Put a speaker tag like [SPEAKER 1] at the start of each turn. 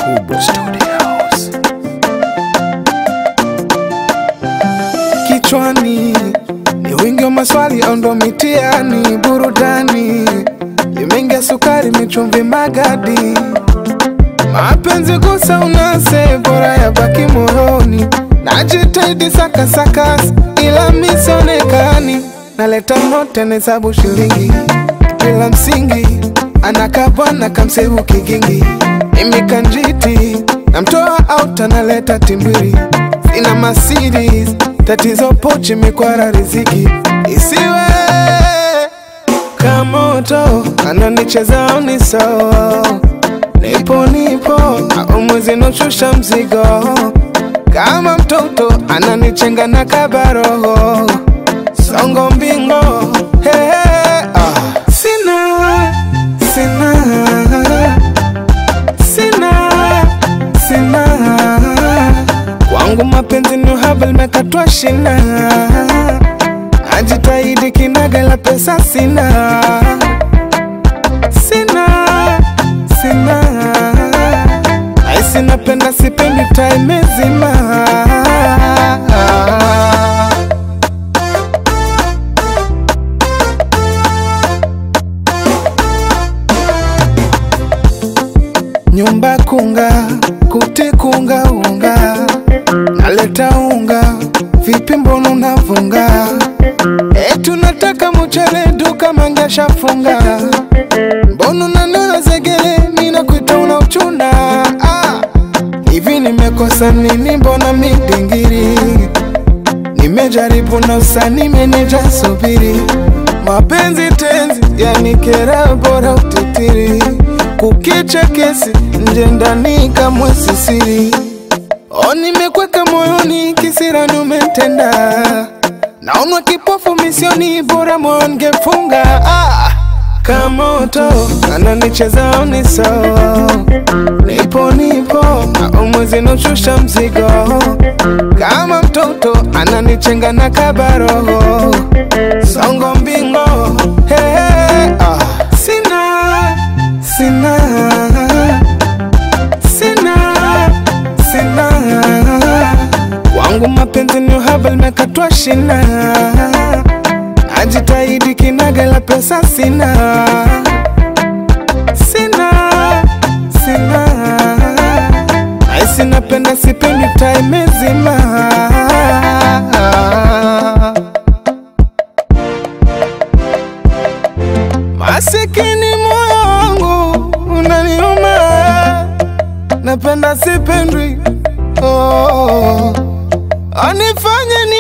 [SPEAKER 1] Kubwa Studios.
[SPEAKER 2] Kichwani ni wingi wa maswali au ndo mitiani? Burudani limeingia sukari, michumvi, magadi, mapenzi gusa unase, bora ya baki moyoni. Najitahidi saka sakas, ila misionekani. Naleta note nahesabu shilingi bila msingi, anakabwana kamsehu kigingi, mimi kanjiti namtoa out, analeta timbiri, sina Mercedes, tatizo pochi, mikwara riziki isiwe kamoto, ananicheza uniso, nipo nipo, au mwezi noshusha mzigo, kama mtoto ananichenga na kabaroho, songo mbingo, hey, hey, ah. Sina, sina, sina, sina kwangu mapenzi ni uhaba limekatwa shina, najitahidi kinaga la pesa sina, sina, sina, aisi napenda sipendi time zima nyumba kunga kuti kunga unga naleta unga vipi mbona unavunga etu nataka mchele duka mangesha funga mbona unanona zegele mina kuita una uchuna ah. hivi nimekosa nini mbona midingiri nimejaribu na usani meneja subiri mapenzi tenzi yanikera bora utitiri kukicha kesi nje ndani kamwe sisiri o nimekweka moyoni kisirani umetenda naonwa kipofu misioni bora moyo ngefunga ah. kamoto ananicheza uniso nipo nipo au mwezi noshusha mzigo kama mtoto ananichenga na kabaroho songo mbingo hey, hey, ah. sina sina sina sina wangu mapenzi ni uhaba limekatwa shina najitahidi kinaga la pesa sina sina sina aisi napenda sipendi time zima masikini moyo wangu unaniuma napenda sipendwi oh, anifanye ni